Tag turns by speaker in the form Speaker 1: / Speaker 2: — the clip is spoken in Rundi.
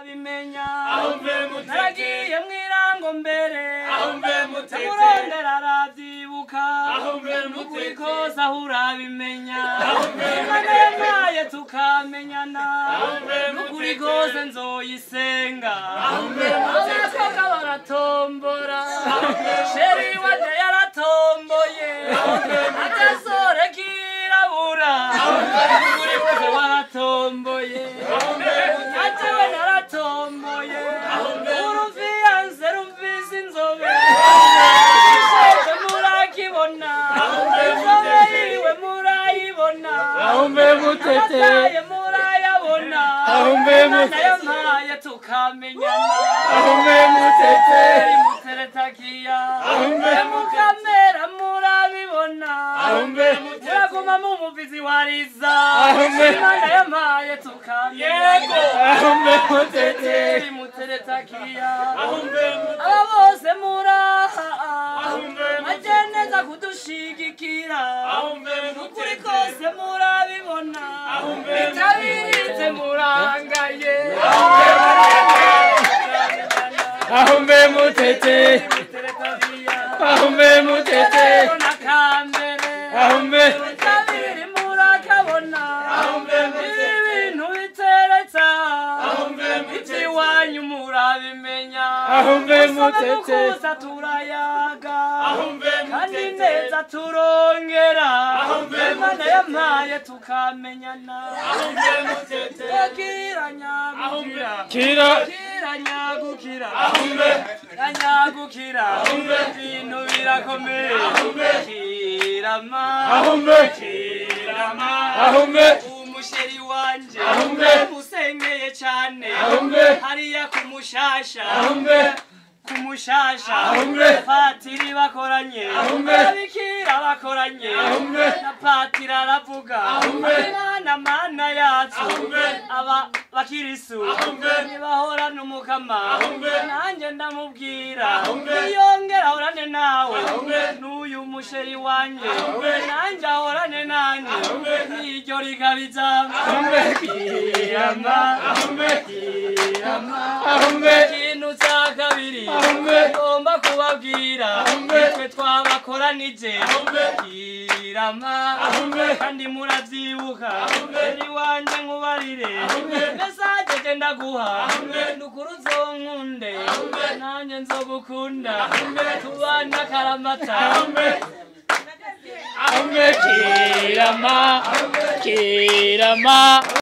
Speaker 1: bimenya
Speaker 2: Aho mbe mutete.
Speaker 1: naragiye mwirango mbere
Speaker 2: Aho mbe mutete.
Speaker 1: ndamurondera aravyibuka
Speaker 2: Aho mbe
Speaker 1: nukuri
Speaker 2: mutete.
Speaker 1: kose ahura bimenya
Speaker 2: Aho mbe
Speaker 1: imana
Speaker 2: mutete.
Speaker 1: yampaye tukamenyana
Speaker 2: Aho mbe
Speaker 1: nukuri
Speaker 2: mutete.
Speaker 1: kose nzoyisenga
Speaker 2: Aho mbe mutete.
Speaker 1: abakobwa baratombora sheri wanje yaratomboye agasore kirabura nukuri kose waratomboye najewe naratomboye uruviyanse rumvise inzobe ishoje murakibona inzobe yiwe murayibona
Speaker 2: Aho mbe mutete.
Speaker 1: amataye murayabona
Speaker 2: Aho mbe
Speaker 1: Imana
Speaker 2: mutete.
Speaker 1: yampaye tukamenyana
Speaker 2: Aho mbe mutete.
Speaker 1: muteretakiya
Speaker 2: Aho mbe
Speaker 1: mukamera murabibona
Speaker 2: Aho mbe mutete.
Speaker 1: muraguma mumuvizi wariza
Speaker 2: Aho mbe-
Speaker 1: imana yampaye tukamenyana
Speaker 2: Aho mbe mutete.
Speaker 1: muteretakiya
Speaker 2: Aho mbe mutete.
Speaker 1: aba bose muraha
Speaker 2: Aho mbe
Speaker 1: maje neza kudushigikira
Speaker 2: Aho mbe
Speaker 1: ukuri
Speaker 2: mutete.
Speaker 1: kose murabibona
Speaker 2: Aho mbe
Speaker 1: bitabiritse murangaye
Speaker 2: Aho mbe mutete. Aho mbe mutete. Aho mbe
Speaker 1: kabiri murakabona
Speaker 2: Aho mbe mutete.
Speaker 1: ibintu biteretsa
Speaker 2: Aho mbe mutete.
Speaker 1: iwanyu murabimenya
Speaker 2: Aho mbe
Speaker 1: Usome
Speaker 2: mutete.
Speaker 1: mukuza turayaga
Speaker 2: Aho mbe
Speaker 1: kandi
Speaker 2: mutete.
Speaker 1: neza turongera
Speaker 2: Aho mbe
Speaker 1: imana
Speaker 2: mutete.
Speaker 1: yampaye tukamenyana
Speaker 2: Aho mbe mutete.
Speaker 1: Tukira
Speaker 2: Aho mbe
Speaker 1: nyagukira
Speaker 2: Kira.
Speaker 1: Tukira nyagukira
Speaker 2: Aho mbe
Speaker 1: Nyagukira
Speaker 2: Aho mbe
Speaker 1: ibintu birakomeye
Speaker 2: Aho mbe
Speaker 1: kirama
Speaker 2: Aho mbe
Speaker 1: kirama
Speaker 2: Aho mbe
Speaker 1: umusheri wanje
Speaker 2: Aho mbe
Speaker 1: musengeye cyane
Speaker 2: Aho mbe
Speaker 1: hariya kumushasha
Speaker 2: Aho mbe
Speaker 1: kumushasha
Speaker 2: Aho mbe
Speaker 1: patiri bakoranye
Speaker 2: Aho mbe
Speaker 1: ababikira bakoranye
Speaker 2: Aho mbe
Speaker 1: na patiri aravuga
Speaker 2: Aho mbe
Speaker 1: mana mana yacu
Speaker 2: Aho mbe
Speaker 1: aba bakirisu
Speaker 2: Aho mbe
Speaker 1: ntibahorana umukama
Speaker 2: Aho mbe
Speaker 1: nanjye ndamubwira
Speaker 2: Aho mbe
Speaker 1: yongera ahorane nawe
Speaker 2: Aho mbe
Speaker 1: n'uyu musheri wanjye
Speaker 2: Aho mbe
Speaker 1: nanjye ahorane nanjye
Speaker 2: Aho mbe
Speaker 1: n'iryo rigabiza
Speaker 2: Aho mbe
Speaker 1: kirama
Speaker 2: Aho mbe
Speaker 1: kirama
Speaker 2: Aho mbe
Speaker 1: ikintu cya kabiri
Speaker 2: Aho mbe
Speaker 1: ngomba kubabwira
Speaker 2: Aho mbe
Speaker 1: nitwe twabakoranije
Speaker 2: Aho mbe
Speaker 1: kirama
Speaker 2: Aho mbe
Speaker 1: kandi muravyibuka
Speaker 2: Aho mbe
Speaker 1: eri wanje nkubarire
Speaker 2: Aho mbe
Speaker 1: mesaje je ndaguha
Speaker 2: Aho mbe
Speaker 1: ndukuru uzonkunde
Speaker 2: Aho mbe
Speaker 1: nanjye nzogukunda
Speaker 2: Aho mbe
Speaker 1: tubana karamata
Speaker 2: Aho mbe Aho mbe Kirama Kirama